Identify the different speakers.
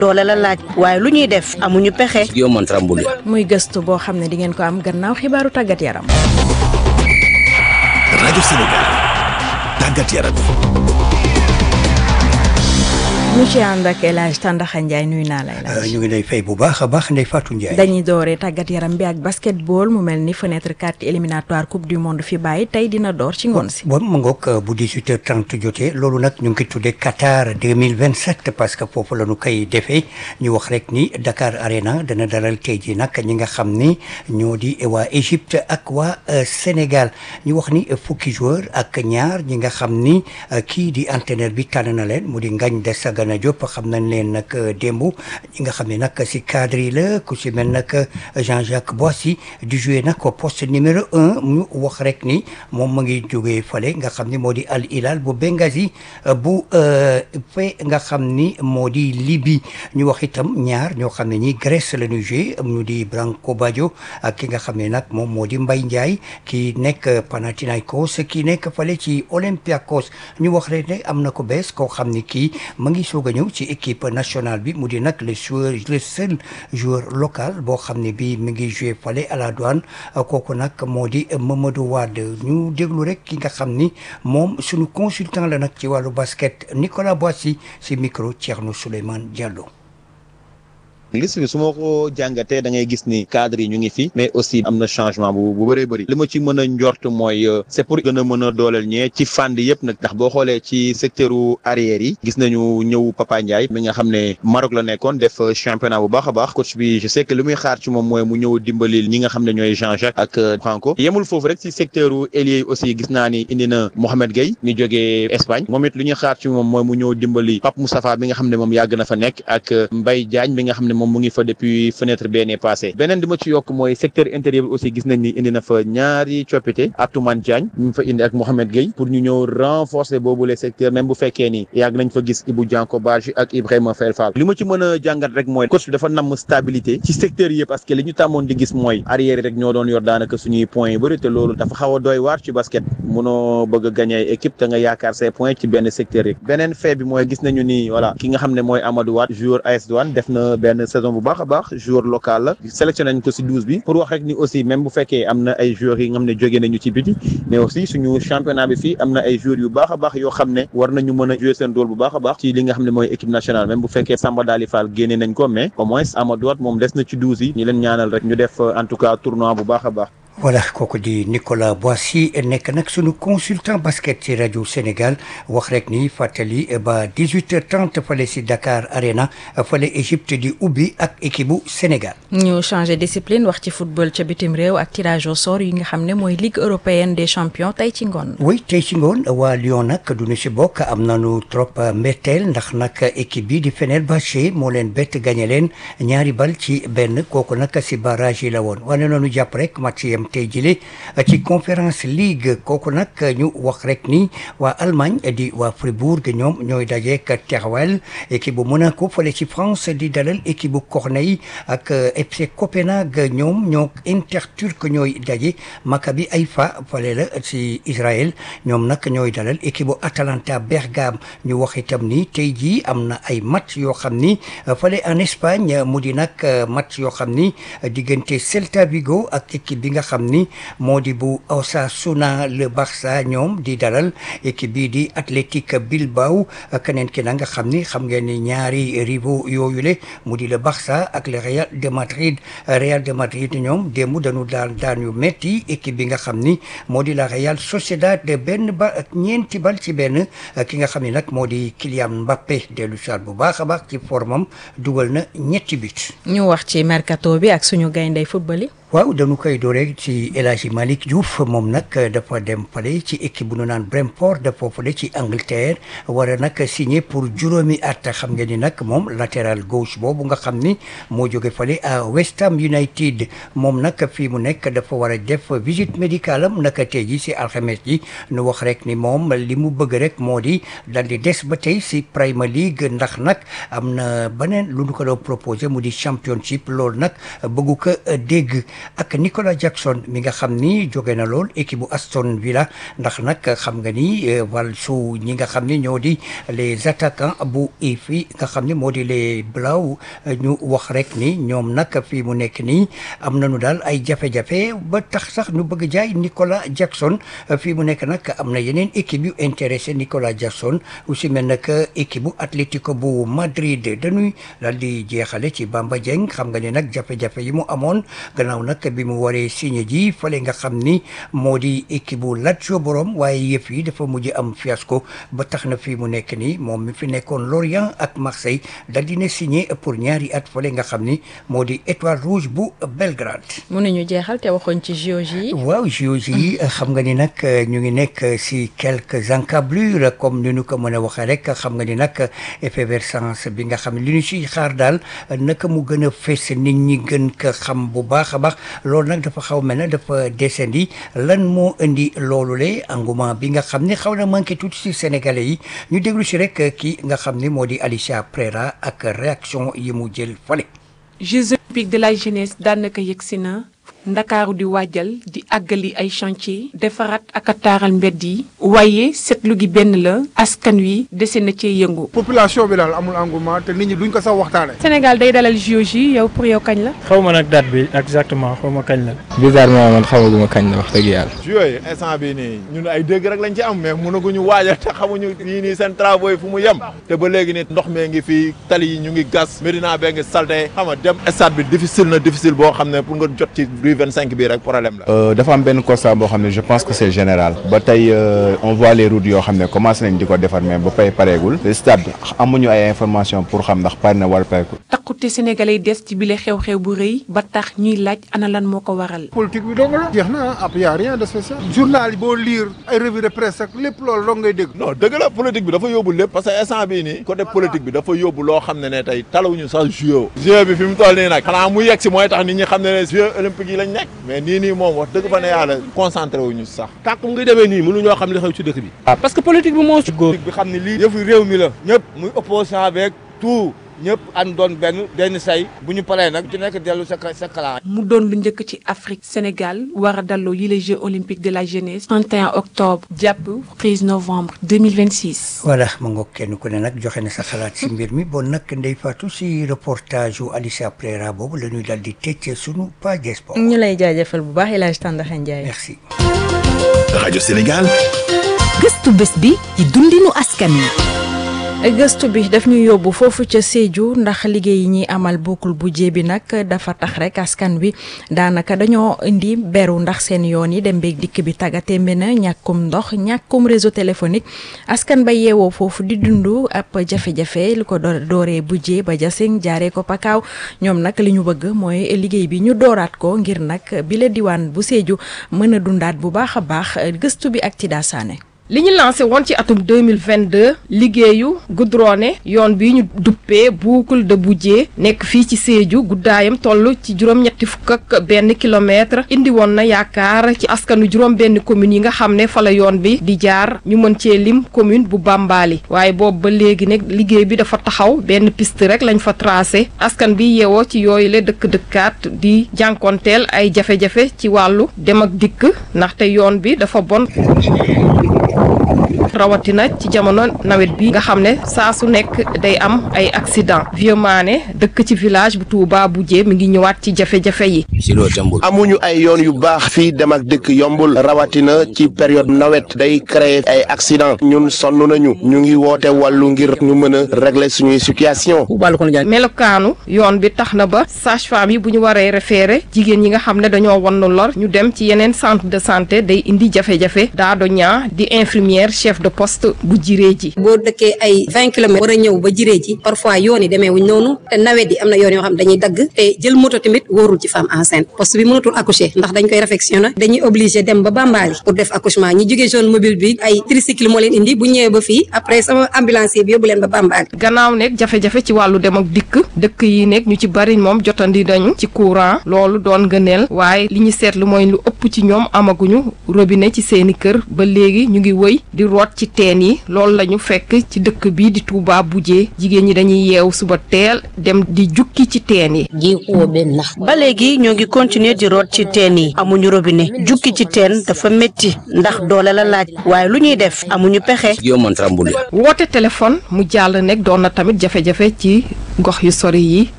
Speaker 1: doole la laaj waaye lu ñuy def amuñu pexe.
Speaker 2: Guillaume Mantramboulia.
Speaker 3: muy gëstu boo xam ne di ngeen ko am gannaaw xibaaru tàggat yaram.
Speaker 4: rajo Sénégal tàggat yaram.
Speaker 3: ñu ci ànd ak El Hadj Tandaxa Ndiaye nuyu naa lay laaj.
Speaker 5: ñu ngi lay fay bu baax a baax Ndeye Fatou Ndiaye.
Speaker 3: dañuy dooree tàggat yaram bi ak basketball mu mel ni fenêtre carte éliminatoire coupe du monde fi bàyyi tey dina door ci ngoon si.
Speaker 5: bon ma ngoog bu 18h30 jotee loolu nag ñu ngi koy tuddee Qatar 2027 parce que foofu la ñu koy defee ñu wax rek ni Dakar Arena dana dalal tey jii nag ñi nga xam ni ñoo di waa Égypte ak waa Sénégal ñu wax ni fukki joueur ak ñaar ñi nga xam ni kii di entraîneur bi tànn na leen mu di Ngagne Desagana Gana Diop xam nañ leen nag démb ñi nga xam ne nag si cadre yi la ku si mel nag Jean-Jacques Boissy di joué nag poste numéro un ñu wax rek ni moom mu ngi jógee fale nga xam ni moo di Al Hilal bu Benghazi bu fe nga xam ni moo di Libye ñu wax itam ñaar ñoo xam ne ñi Grèce la ñuy joué ñu di Branco Baggio ak ki nga xam ne nag moom moo di Mbaye Ndiaye ki nekk Panathinaikos ki nekk fale ci Olympiakos ñu wax rek ne am na ko bees koo xam ni kii ma ngi soog a ñëw ci équipe nationale bi mu di nag le joueur le seul joueur local boo xam ne bii mi ngi joué fale à la douane kooku nag moo di Mamadou Wade ñu déglu rek ki nga xam ni moom suñu consultant la nag ci wàllu basket Nicolas Boissy si micro Thierno Souleymane Diallo.
Speaker 6: liste bi su ma ko jàngatee da ngay gis ni cadre yi ñu ngi fi mais aussi am na changement bu bu bëree bëri li ma ci mën a njort mooy c'est pour gën a mën a dooleel ñee ci fànn yëpp nag ndax boo xoolee ci secteur arrière yi gis nañu ñëw Papa Ndiaye mi nga xam ne Maroc la nekkoon def championnat bu baax a baax coach bi je sais que li muy xaar ci moom mooy mu ñëw dimbalil ñi nga xam ne ñooy Jean-Jacques ak Franco yemul foofu rek ci secteur ailier yi aussi gis naa ni indi na Mohamed Gueye ñu jógee Espagne moom it lu ñuy xaar ci moom mooy mu ñëw dimbali Pape Moustapha bi nga xam ne moom yàgg na fa nekk ak Mbaye Diagne bi nga xam ne moom mu ngi fa depuis fenêtre benee passé beneen di ma ci yokk mooy secteur intérieur bi aussi gis nañ ni indi na fa ñaari coppite Atoumane Diagne ñu fa indi ak Mohamed Gueye pour ñu ñëw renforcer boobu les secteurs même bu fekkee ni yàgg nañ fa gis Ibou Dianko Badji ak Ibrahima Fel Fall li ma ci mën a jàngat rek mooy coach bi dafa namm stabilité ci secteurs yi parce que li ñu tàmmoon di gis mooy arrière rek ñoo doon yor daanaka suñuy points yu bëri te loolu dafa xaw a doy waar ci basket munoo bëgg a gagner équipe te nga yaakaar say points ci benn secteur yi beneen fait bi mooy gis nañu ni voilà ki nga xam ne mooy Amadou Wade joueur AS Douane def na benn saison bu baax a baax joueur local la sélectionné nañ ko si douze bi pour wax rek ni aussi même bu fekkee am na ay joueurs yi nga xam ne jóge nañu ci biti mais aussi suñu championnat bi fii am na ay joueurs yu baax a baax yoo xam ne war nañu mën a jouer seen rôle bu baax a baax ci li nga xam ne mooy équipe nationale même bu fekkee Samba Dali Fall génne nañ ko mais au moins Amadou Wade moom des na ci douze yi ñu leen ñaanal rek ñu def en tout cas tournoi bu baax a baax
Speaker 5: voilà kooku di Nicolas Boissy nekk nag sunu consultant basket ci rajo Sénégal wax rek ni fàttali ba 18h30 fale si Dakar Arena fale Égypte di ubbi ak équipe bu Sénégal.
Speaker 3: ñu changé discipline wax ci football ca bitim réew ak tirage au sort yi nga xam ne mooy Ligue européenne des champions tey ci ngoon.
Speaker 5: oui tey ci ngoon waa Lyon nag duñu si bokk am nañu trop mbetteel ndax nag équipe bi di Fenerbahçe moo leen bett gagné leen ñaari bal ci benn kooku nag si barrage yi la woon wane nañu jàpp rek match yam tey jëlee ci conférence ligue kooku nag ñu wax rek ni waa Allemagne di waa Fribourg ñoom ñooy dajeek Teruel équipe bu Monaco fële ci France di dalal équipe bu Corneille ak FC Copenhague ñoom ñoo Interturc ñooy daje Maccabi Haïfa fële la ci Israël ñoom nag ñooy dalal équipe bu Atalanta Bergame ñu wax itam ni tey jii am na ay match yoo xam ni fële en Espagne mu di nag match yoo xam ni diggante Celta Vigo ak équipe bi nga xam ni moo di bu Osasuna le Barça ñoom di dalal équipe bii di Athletic Bilbao keneen ki na nga xam ni xam ngeen ni ñaari rivaux yooyu le mu di le Barça ak le Real de Madrid Real de Madrid ñoom démb dañu daan daan yu metti équipe bi nga xam ni moo di la Real Sociedad de benn ba ak ñeenti bal ci benn ki nga xam ni nag moo di Kylian Mbappé dellu saat bu baax a baax ci formam dugal na ñetti but
Speaker 3: ñu wax ci mercato bi ak suñu gayndey football yi.
Speaker 5: waaw dañu koy dooree ci El Hadji Malick Diouf moom nag dafa dem fale ci équipe bu nu naan Brentford dafa fale ci Angleterre war a nag signé pour juróomi at xam ngeen ni nag moom latéral gauche boobu nga xam ni moo jóge fale à West Ham United moom nag fii mu nekk dafa war a def visite médicale am naka tey ji si alxames ji nu wax rek ni moom li mu bëgg rek moo di dal di des ba tey si Premier League ndax nag am na beneen lu nu ko doon proposé mu di championship loolu nag bëggu ko dégg ak Nicolas Jackson mi nga xam ni jóge na lool équipe bu Aston Villa ndax nag xam nga ni wàll su ñi nga xam ni ñoo di les attaquants bu fii nga xam ni moo di les Blau ñu wax rek ni ñoom nag fii mu nekk nii am nañu daal ay jafe-jafe ba tax sax ñu bëgg jaay Nicolas Jackson fii mu nekk nag am na yeneen équipe yu intéressé Nicolas Jackson aussi mel nag équipe bu Atlético bu Madrid dañuy daal di jeexale ci Bamba Dieng xam nga ni nag jafe-jafe yi mu amoon gannaaw nag bi mu waree signé ji fële nga xam ni moo di équipe bu Lazio borom waaye yëf yi dafa mujj am fiasco ba tax na fii mu nekk nii moom mi fi nekkoon Lorient ak Marseille daal di ne signé pour ñaari at fële nga xam ni moo di étoile rouge bu Belgrade.
Speaker 3: mënuñu jeexal te waxoon ci JOJ yi.
Speaker 5: waaw JOJ yi xam nga ni nag ñu ngi nekk si quelques encablures comme ni ñu ko mën a waxee rek xam nga ni nag effervescence bi nga xam ne li ñu siy xaar daal naka mu gën a fës nit ñi gën ko xam bu baax a baax loolu nag dafa xaw mel ne dafa descendi lan moo indi loolu le engouement bi nga xam ne xaw na manqué tuuti si sénégalais yi ñu déglu si rek kii nga xam ne moo di Alicia Prera ak réaction yi mu jël fale
Speaker 2: Jeux olympiques de la jeunesse daanaka yegsi na ndakaaru di waajal di àggali ay chantier defaraat ak a taaral mbedd yi waaye seetlu gi benn la askan wi dese na cee yëngu.
Speaker 7: population bi daal amul engouement te nit ñi duñ ko sax waxtaane
Speaker 2: Sénégal day dalal JOJ yow pour yow kañ la.
Speaker 8: xaw ma nag date bi exactement xaw ma kañ la.
Speaker 9: bizarrement man xamaguma kañ la wax dëgg yàlla.
Speaker 10: yooyu instant bii nii ñun ay dégg rek lañ ci am mais mënaguñu waajal te xamuñu yii nii seen travaux yi fu mu yem te ba léegi nii ndox mee ngi fii tali yi ñu ngi gas Médina bee ngi salté xam nga dem stade bi difficile na difficile boo xam ne pour nga jot ci rue 25 bii rek problème la.
Speaker 11: dafa am benn constat boo xam ne je pense que c'est général ba tey on voit les routes yoo xam ne commencé nañ di ko defar mais ba pay pareegul stade amuñu ay information pour xam ndax pare na wala pareegul.
Speaker 2: takkute sénégalais des ci bile xew-xew bu rëy ba tax ñuy laaj ana lan moo ko waral.
Speaker 7: politique bi dong la jeex na ab y a rien de spécial journal yi boo lire ay revue de presse ak lépp loolu dong ngay dégg.
Speaker 10: non dëgg la politique bi dafa yóbbu lépp parce que instant bii nii côté politique bi dafa yóbbu loo xam ne ne tey talawuñu sax jeu jeu bi fi mu toll nii nag xanaa mu yegg si mooy tax nit ñi xam ne ne jeux olympiques yi lañ nekk mais nii nii moom wax dëgg fa ne yàlla concentré wuñu sax
Speaker 12: tàkk mu ngi demee nii mënuñoo xam li xew ci dëkk bi parce que politique bi moo politique bi xam ne lii yëfu réew mi la ñëpp muy opposant avec tout ñëpp ànd doon benn benn say bu ñu paree nag ci nekk dellu sa sa kalaan
Speaker 2: mu doon lu njëkk ci Afrique Sénégal war a dalloo yi les Jeux olympiques de la jeunesse 31 octobre jàpp 13 novembre 2026.
Speaker 5: voilà ma ngoog kenn ku ne nag joxe na sa xalaat si mbir mi bon nag Ndeye Fatou si reportage yu Alicia Prera boobu la ñuy daal di tëj sunu page des sports.
Speaker 3: ñu lay jaajëfal bu baax El Hadj Tandakha Ndiaye.
Speaker 5: merci.
Speaker 4: rajo Sénégal.
Speaker 13: gëstu bés bi ci dundinu askan wi.
Speaker 3: gëstu bi daf ñu yóbbu foofu ca Sédhiou ndax liggéey yi ñuy amal boucle bu bi nag dafa tax rek askan wi daanaka dañoo indi beru ndax seen yoon yi dem beeg dikk bi tàggatémbe na ñàkkum ndox ñàkkum réseau téléphonique askan ba yeewoo foofu di dund ab jafe-jafe lu ko dooree bu ba jasing jaaree ko pakaaw ñoom nag li ñu bëgg mooy liggéey bi ñu dooraat ko ngir nag bi la diwaan bu Sédhiou mën a dundaat bu baax a baax gëstu bi ak Tida Sané
Speaker 14: li ñu lancé woon ci atum 2022 liggéeyu goudronné yoon bi ñu duppee boucle de Bouddié nekk fii ci Sédhiou guddaayam toll ci juróom-ñetti fukk ak benn kilomètre indi woon na yaakaar ci askanu juróom benn commune yi nga xam ne fa la yoon bi di jaar ñu mën cee lim commune bu Bambali waaye boobu ba léegi nag liggéey bi dafa taxaw benn piste rek lañ fa tracé askan bi yeewoo ci yooyu la dëkk-dëkkaat di jànkonteel ay jafe-jafe ci wàllu dem ak dikk ndaxte yoon bi dafa bon rawatina ci jamono nawet bi nga xam ne saa su nekk day am ay accident Vieux Mané dëkk ci village bu Touba Bouddié mi ngi ñëwaat ci jafe-jafe yi
Speaker 15: amuñu ay yoon yu baax fii dem ak dëkk yombul rawatina ci période nawet day créer ay accident ñun sonn nañu ñu ngi woote wàllu ngir ñu mën a régler suñuy situation
Speaker 14: melokaanu yoon bi tax na ba sage-femme yi bu ñu waree référé jigéen ñi nga xam ne dañoo wannu lor ñu dem ci yeneen centre de santé day indi jafe-jafe daado ñaa di infirmière chef de poste bu jiree ji
Speaker 16: boo dëkkee ay vingt kilomètres war a ñëw ba jiree ji parfois yoon yi demee wuñ noonu te nawet yi am na yoon yoo xam dañuy dagg te jël moto tamit wóorul ci femme enceinte poste bi mënatul accoucher ndax dañ koy réfectionné dañuy obligé dem ba Bambali pour def accouchement ñi jógee zone mobile bi ay tricycle moo leen indi bu ñëwee ba fii après sama ambulancier bi yóbbu leen ba Bambali
Speaker 14: gannaaw nekk jafe-jafe ci wàllu dem ak dikk dëkk yi nekk ñu ci bari moom jotandi dañu ci courant loolu doon gëneel waaye li ñu seetlu mooy lu ëpp ci ñoom amaguñu robinet ci seeni kër ba léegi ñu ngi wëy di root ci teen yi loolu la ñu fekk ci dëkk bi di Touba Boujé jigéen ñi dañuy yeew suba teel dem di jukki ci teen yi
Speaker 1: ba léegi ñoo ngi continuer di root ci teen yi amuñu robinet jukki ci teen dafa métti ndax doole la laaj waaye lu ñuy def amuñu pexe
Speaker 14: woote téléphone mu jàll nekk doon na tamit jafe-jafe ci gox yu sori yi